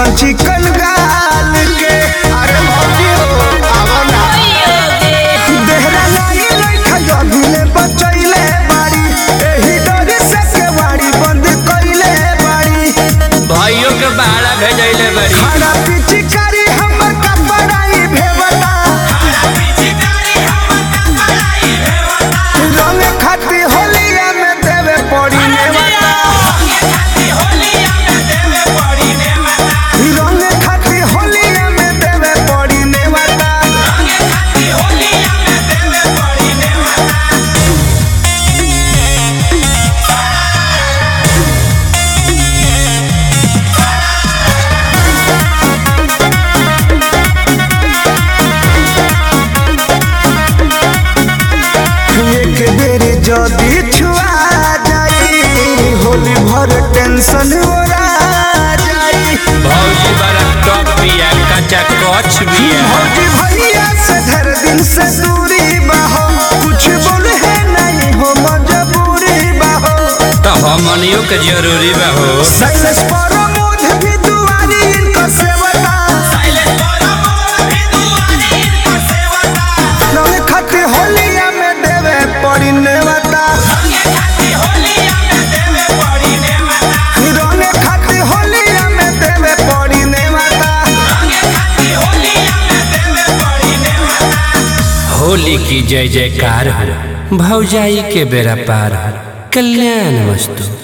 चिकन गाल के अरे भौजी हो आवा ना देहरा लाई लइका जभिले बचैले बाड़ी एही डरे से केवाड़ी बंद कइले बाड़ी भाइयों के भाड़ा भेजैले बड़ी खाना पिचकारी हमर कपड़ाई भेवता रंग खाती होलिया में देवे पड़ी नेवता रंग खाती होलिया में देवे पड़ी नेवता एक बेर जदी छुआ जाई होली भर टेंशन ओरा जाई भौजी बड़ा टॉप बिया कच्चा कच बिया भौजी भैया से धर दिन से दूरी बाहो कुछ बोले है नहीं हो मजबूरी बाहो तो हमनियों के जरूरी बा हो साइलेंस पर मोध भी दुआरी इनको सेवता रंग खाती होलिया में देवे पड़ी नेवता रंग खाती होलिया में देवे पड़ी नेवता होली की जय जयकार हो भौजाई के बेरा पार हो कल्याण वस्तु